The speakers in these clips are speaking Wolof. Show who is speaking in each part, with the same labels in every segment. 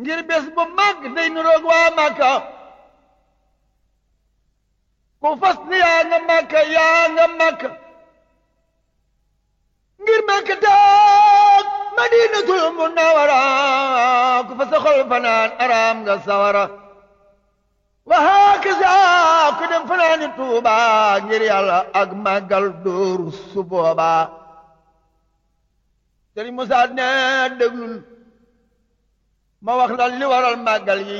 Speaker 1: ngir bés bu mag day nuroog waa Makka ku fas ni yaa nga Makka yaa nga Makka ngir Makka taag Madinatul Munawwara ku fa sa xol fanaan araam nga sawara wa hakaza ku dem fanaani Tuuba ngir yàlla ak màggal dóoru su boobaa Sëriñ Musaa ne déglul ma wax la li waral màggal yi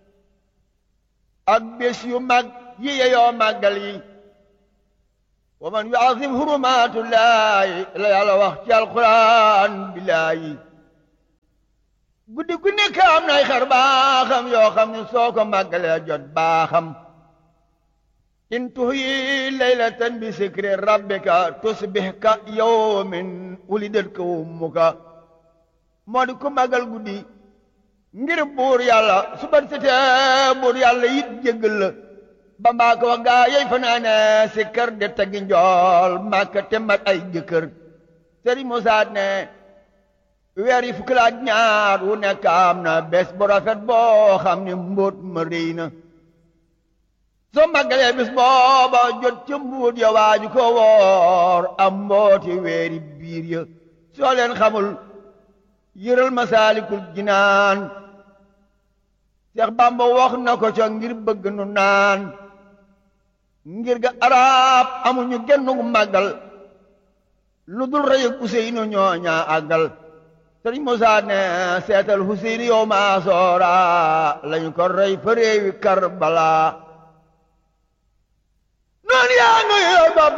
Speaker 1: ak bés yu mag yi yeyoo màggal yi wa man yuazim hurumatullahi la yàlla wax ci alquran billaahi guddi gu nekk am nay xar baaxam yoo xam ne soo ko màggalee jot baaxam in tuhyi laylatan bi sikri rabbika tusbih ka yawmin wulidat ka ummuka moo di ku màggal guddi ngir buur yàlla su bat setee buur yàlla yit jéggal la ba mbaa ko wax gaa yey fanaane si kër de tagi njool màkka te mat ay jëkkër sëriñ Musaa ne weer yi fukki laaj ñaar wu nekk am na bés bu rafet boo xam ne mbóot ma réy na soo màggalee bis booba jot ca mbuut ya waaju ko woor am mbooti weeri biir ya soo leen xamul yëral masaalikul jinaan Seex Bàmba wax na ko ca ngir bëgg nu naan ngir ga arab amuñu gennu màggal lu dul rëy ak Useynu ñooña àggal Sëriñ Musaa ne seetal Useynu yow maa soora lañu ko rey fa réewi Karbala noonu yaa nga yow ba